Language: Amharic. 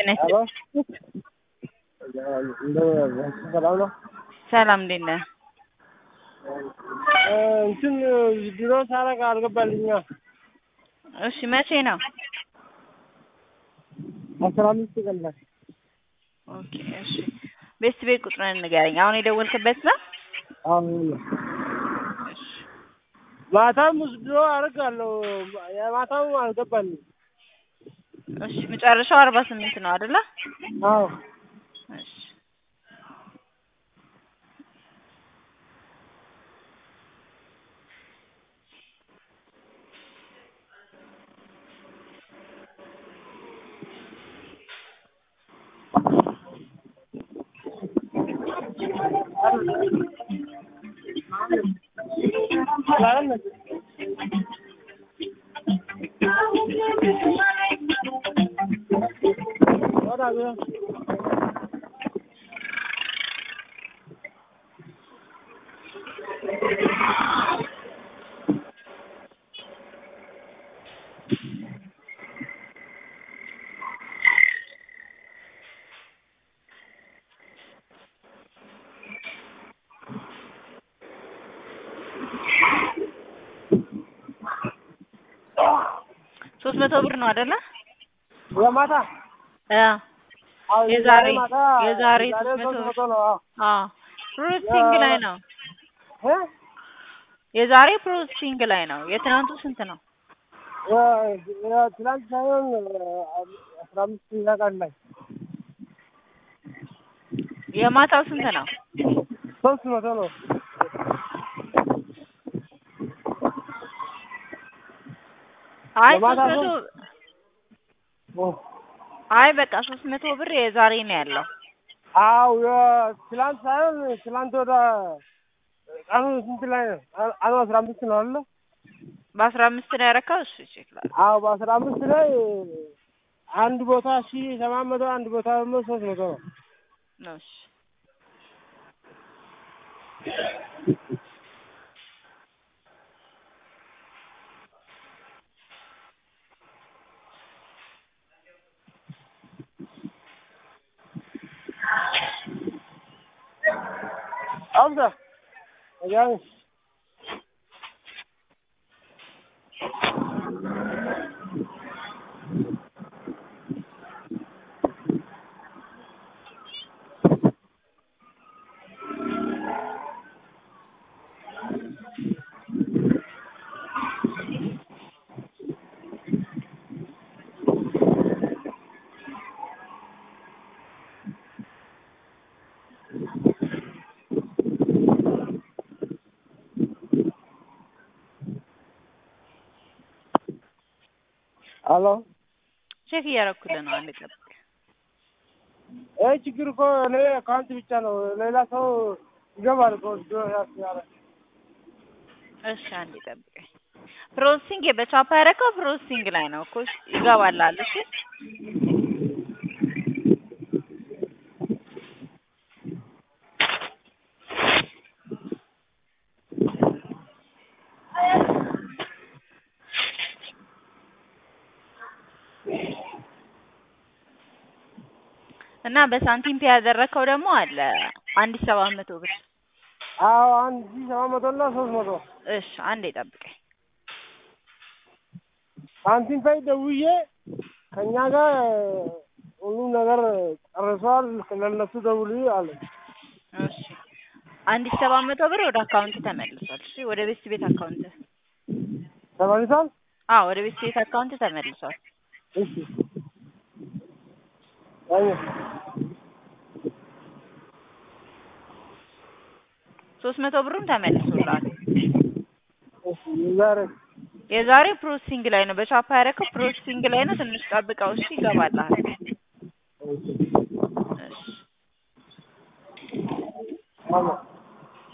ሄሎ ሰላም ነው። ሰላም እንዴት ነህ? እንትን ድሮ ሳረግ አልገባልኛ እሺ መቼ ነው? አስራ አምስት ቀን ላይ ኦኬ እሺ ቤት ቤት ቁጥርን ንገረኝ። አሁን የደወልክበት ነው? አሁን እሺ ማታም ድሮ አደርጋለሁ የማታም አልገባልኝ። እሺ መጨረሻው አርባ ስምንት ነው አይደለ? አዎ እሺ ሰላም ነህ? ወዳ ቢሆን ሶስት መቶ ብር ነው አይደለ? የማታ አ አዎ የዛሬ ማታ የዛሬ የዛሬ ሶስት መቶ ሶስት መቶ ነው። አዎ አ ፕሮሰሲንግ ላይ ነው። እ የዛሬ ፕሮሰሲንግ ላይ ነው። የትናንቱ ስንት ነው? የ- የትናንት ሳይሆን አስራ አምስተኛ ቀን ላይ የማታው ስንት ነው? ሶስት መቶ ነው። አይ ሶስት የማታ መቶ ኦ፣ አይ በቃ ሶስት መቶ ብር የዛሬ ነው ያለው። አዎ የትላንት ሳይሆን ትላንት ወደ ቀኑ ስንት ላይ ነው? ቀኑ አስራ አምስት ነው አለ። በአስራ አምስት ነው ያረካው። እሺ ይችላል። አዎ በአስራ አምስት ላይ አንድ ቦታ ሺ ሰባት መቶ አንድ ቦታ ደግሞ ሶስት መቶ ነው። እሺ አብዛ ወዲያው አሎ ቼክ እያደረኩልህ ነው። አንድ ጠብቅ። ይህ ችግር እኮ እኔ አካውንት ብቻ ነው። ሌላ ሰው ይገባል እኮ ድሮ ያስያለ እሺ አንድ ጠብቀኝ። ፕሮሰሲንግ በቻፓ ያረከው ፕሮሰሲንግ ላይ ነው እኮ እሺ፣ ይገባልሃል። እሺ እና በሳንቲም ፔ ያደረከው ደግሞ አለ አንድ ሺህ ሰባት መቶ ብር። አዎ አንድ ሺህ ሰባት መቶ እና ሶስት መቶ እሺ አንዴ ጠብቀኝ። ሳንቲም ፋይ ደውዬ ከእኛ ጋር ሁሉ ነገር ጨርሰዋል፣ ለነሱ ደውል አለ። እሺ አንድ ሺህ ሰባት መቶ ብር ወደ አካውንት ተመልሷል። እሺ ወደ ቤት ቤት አካውንት ተመልሷል። አዎ ወደ ቤት ቤት አካውንት ተመልሷል። እሺ አይ ሶስት መቶ ብሩም ተመልሶልሃል። እሺ ዛሬ የዛሬ ፕሮሰሲንግ ላይ ነው። በቻፓ ያረከው ፕሮሰሲንግ ላይ ነው። ትንሽ ጠብቀው እሺ፣ ይገባልሃል። እሺ እሺ አሎ